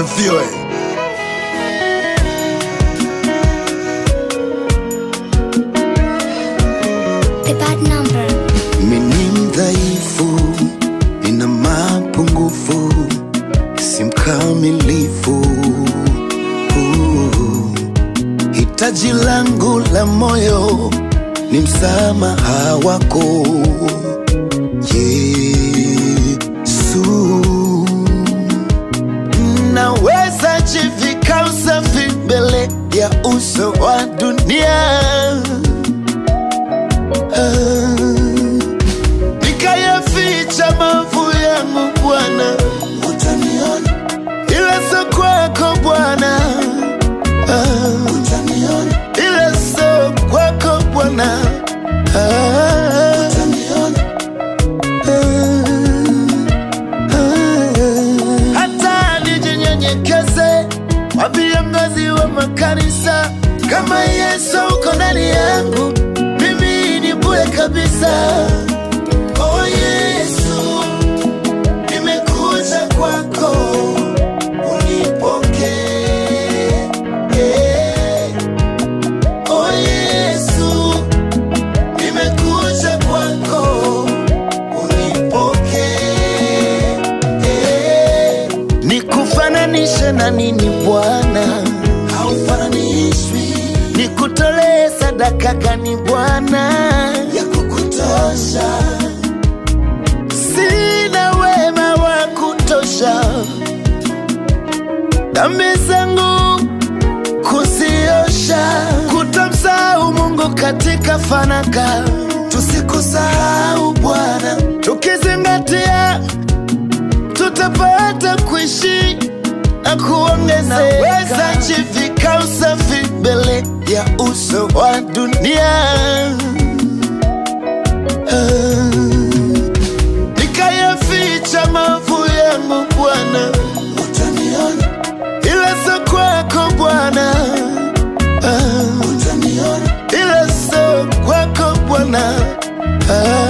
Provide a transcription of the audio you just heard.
asifiwe. The bad number. Mimi mdhaifu, nina mapungufu, si mkamilifu. Uh, Hitaji langu la moyo ni msamaha wako Yesu. Naweza jivika usafi mbele ya uso wa dunia Ah, nikayaficha maovu yangu Bwana, utaniona, ila sio kwako Bwana, Ah, utaniona, ila sio kwako Bwana, Ah, utaniona, Ah, ah. hata nijinyenyekeze kwa viongozi wa makanisa kama Yesu uko ndani yangu, mimi ni bure kabisa. Oh Yesu, nimekuja kwako, unipokee. Oh Yesu, nimekuja kwako, unipokee. Nikufananishe na nini Bwana? Haufananishwi. Nikutolee sadaka gani Bwana ya kukutosha? Sina wema wa kutosha, dhambi zangu kuziosha, kutomsahau Mungu katika fanaka. Tusikusahau Bwana, tukizingatia tutapata kuishi na kuongezeka. Naweza jivika usafi mbele ya uso wa dunia, Ah, nikayaficha maovu yangu Bwana, utaniona, ila sio kwako Bwana, Ah, utaniona, ila sio kwako Bwana, Ah,